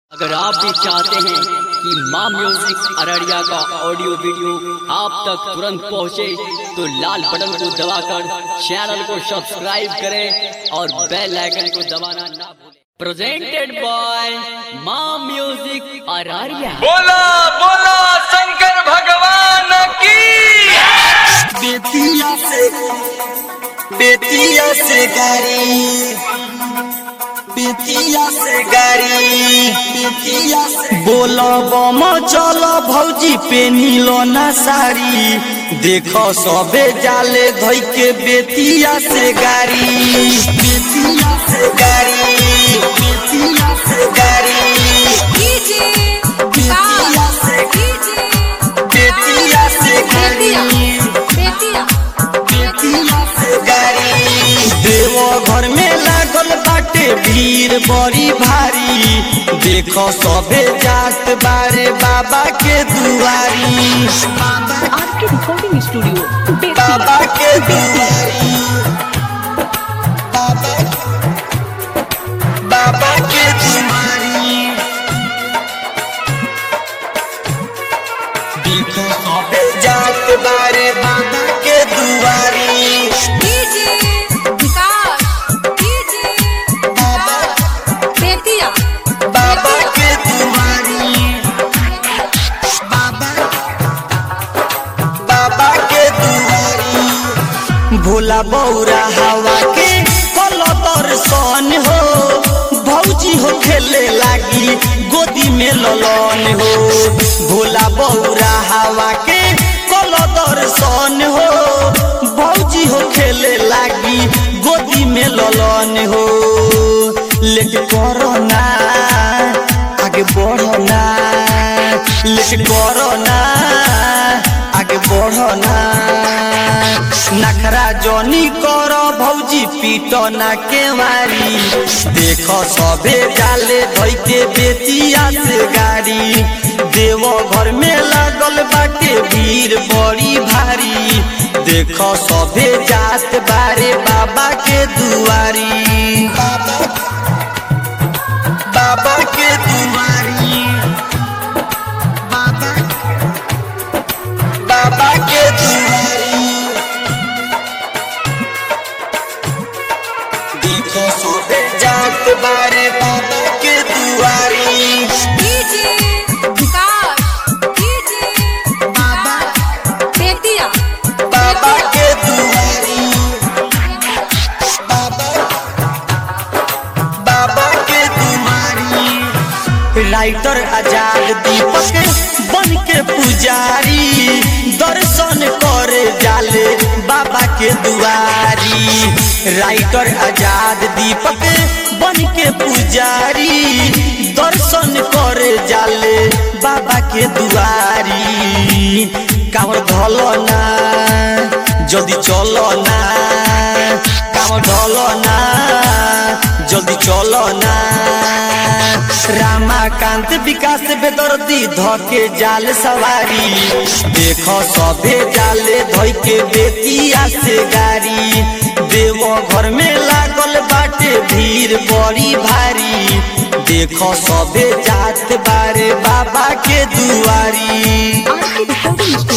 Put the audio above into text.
अगर आप भी चाहते हैं कि माँ म्यूजिक अररिया का ऑडियो वीडियो आप तक तुरंत पहुँचे तो लाल बटन को दबाकर चैनल को सब्सक्राइब करें और बेल आइकन को दबाना ना भूलें presented by Maa music Araria बोला बोला शंकर भगवान की बेतिया से बेतिया से गाड़ी बेतिया से गाड़ी बेतिया से बोलो बम चलो भौजी पेनिलो ना साड़ी देखो सबे जाले धोई के बेतिया से गाड़ी बेतिया से गाड़ी बेतिया से गाड़ी डीजे बेतिया से बेतिया से गाड़ी बेतिया बेतिया से गाड़ी देवो घर में लागल बाटे भीड़ बड़ी भारी देखो सबे जात बारे बाबा के दुआरी आपके रिकॉर्डिंग स्टूडियो बाबा के दुआरी बाबा बाबा के दुआरी देखो सबे जात बारे बाबा के दुआरी डीजे विकास डीजे बाबा बेतिया बाबा के दुआरी बाबा बाबा के दुआरी भोला बौरा हवा के कल दर्शन हो भौजी हो खेले लागी गोदी में ललन हो भोला बौरा हवा के कल दर्शन हो भौजी हो खेले लागी गोदी में ललन हो लेके करो ना आगे बढ़ो ना लेके करो ना आगे बढ़ो ना नखरा जनी करो भौजी पीटो ना केवारी देखो सबे जाले धोई के बेतिया से गाड़ी देवो घर में लागल बाटे भीड़ बड़ी भारी देखो सबे जात बारे बाबा के दुआरी बाबा बाबा के दुआरी बाबा बाबा के दुआरी देखो सोबे जात बारे बाबा के दुआरी डीजे विकास डीजे बाबा बेतिया बाबा के दुआरी बाबा बाबा के दुआरी राइटर आजाद दीपक बन के पुजारी दर्शन करे जाले बाबा के दुआरी राइटर आजाद दीपक बन के पुजारी दर्शन करे जाले बाबा के दुआरी कामर धलो ना जल्दी चलो ना कामर धलो ना जल्दी चलो ना रामाकांत विकास बेदर्दी धके जाल सवारी देखो सबे जाले धोई के बेतिया से गाड़ी देवो घर में लागल बाटे भीड़ बड़ी भारी देखो सबे जात बारे बाबा के दुआरी आपके रिकॉर्डिंग स्टूडियो